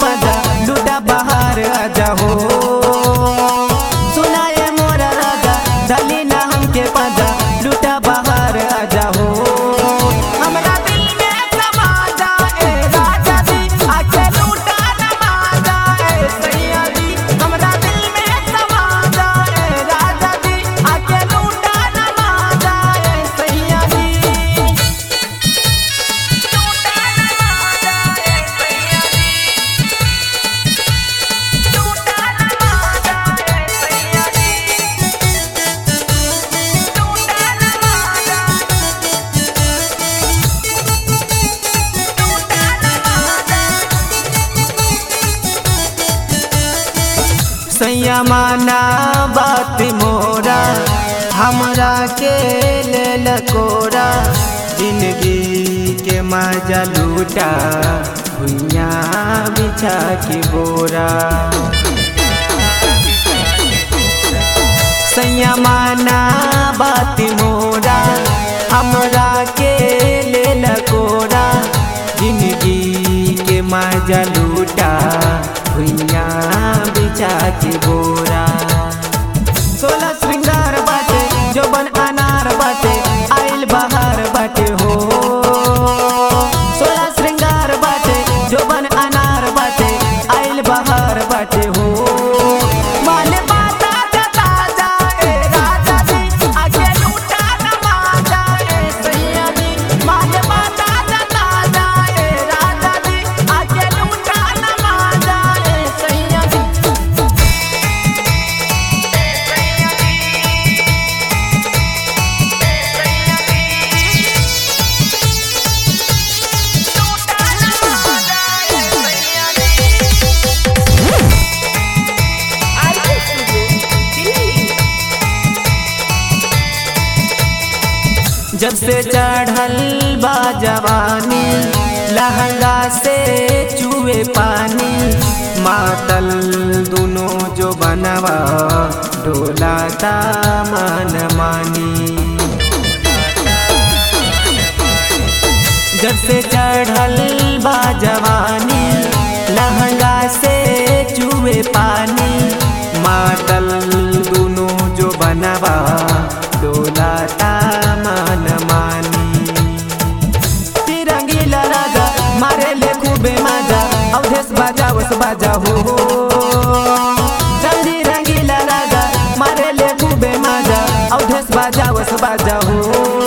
मजा लूटा बाहर आजा हो सुनाए मोरा राजा डाली ना हमके पाजा लूटा बाहर आजा हो हमरा दिल में समा जाए राजा जी आके लूटा नमाजा ए सैया जी हमरा दिल में समा जाए राजा जी आके लूटा नमाजा ए सैया जी सैया माना बात मोरा हमरा के लेल कोरा जिंदगी के मजा लूटा भुइया बिछा के बोरा सैया माना बात मोरा हमरा के लेल कोरा जिंदगी के मजा लूटा भुइया बिछा के बोरा सोलह श्रृंगार बाटे जोबन अनार बाटे आइल बहार बाटे हो सोलह श्रृंगार बाटे जोबन अनार बाटे आइल बहार बाटे हो माल बाता जता जाए राजा जी आगे लूटा नमाजा ए सैया जी माल बाता जता जाए राजा जी आगे लूटा नमाजा ए सैया जी आरके स्टूडियो दिल्ली जब से चढ़ल बा जवानी लहंगा से चूहे पानी मातल दोनों जो बनवा डोलाता मन मानी जब से चढ़ल बा जवानी लहंगा से चूहे पानी मातल दोनों जो बनवा डोलाता मन मानी तिरंगीला राजा मारे ले खूबे मजा अवधेश बाजा वस बाजा हो रंगी रंगीला राजा मारे ले खूबे मजा अवधेश बाजा वस बाजा हो